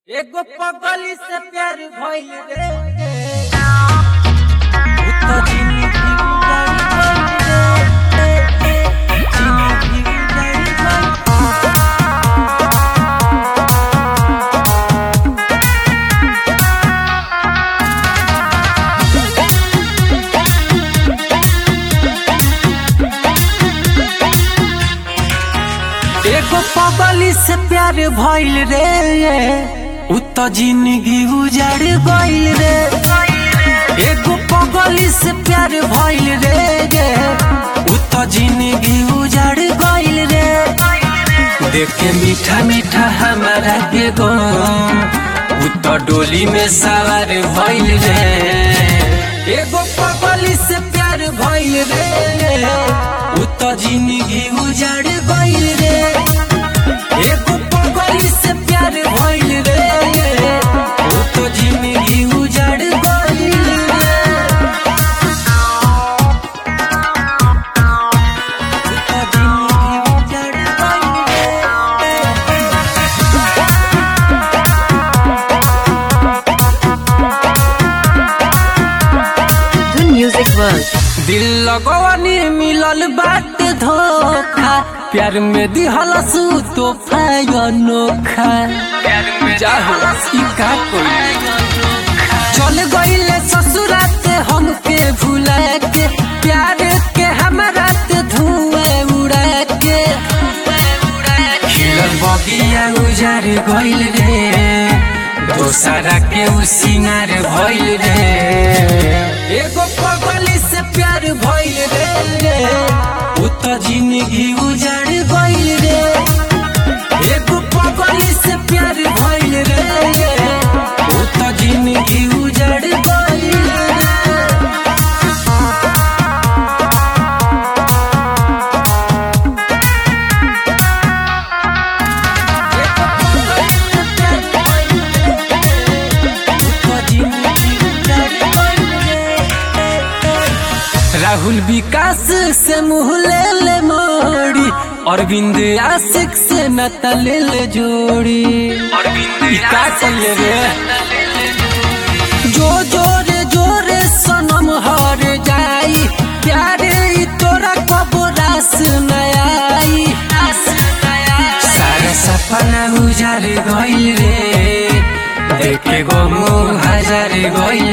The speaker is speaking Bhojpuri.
एगो पगली से प्यार भइल रे उ तो जिंदगी उजाड़ गइल रे जिंदगी उजाड़ गइल एगो पगली से प्यार भइल रे उ तो जिंदगी उजाड़ गइल रे एगो पगली से प्यार भइल रे उ तो जिंदगी उजाड़ गइल रे देखे मीठा मीठा हमारा के गो उ तो डोली में सवार भइल रे एगो पगली से प्यार भइल रे उ तो जिंदगी उजाड़ गइल रे एगो पगली से प्यार भइल रे उ तो जिंदगी उजाड़ गइल रे उ तो जिंदगी उजाड़ गइल रे Dhun Music World. दिल लगवानी मिलल बाट धोखा प्यार में दिहलस तोहफा अनोखा जाहो ई का कोई चल गईले ससुरात हमके भुला के प्यार के हमरा ते धुआं उड़ा के खिलल बगिया उजार गइल रे दोसरा के उ सिंगार भइल रे एगो पगली से प्यार भइल रे उ तो जिंदगी उजाड़ गइल रे एगो पगली से प्यार भइल रे उ तो जिंदगी उजाड़ गइल रे राहुल विकास से मुँह ले ले मोड़ी अरविंद आशिक से नता ले ले जोड़ी ई का कइले रे जो जोरे जोरे सनम हर जाई प्यारे ई तोरा कबो रास न आई सारा सपना उजार गइल रे देखे गो मुँह हजार गइल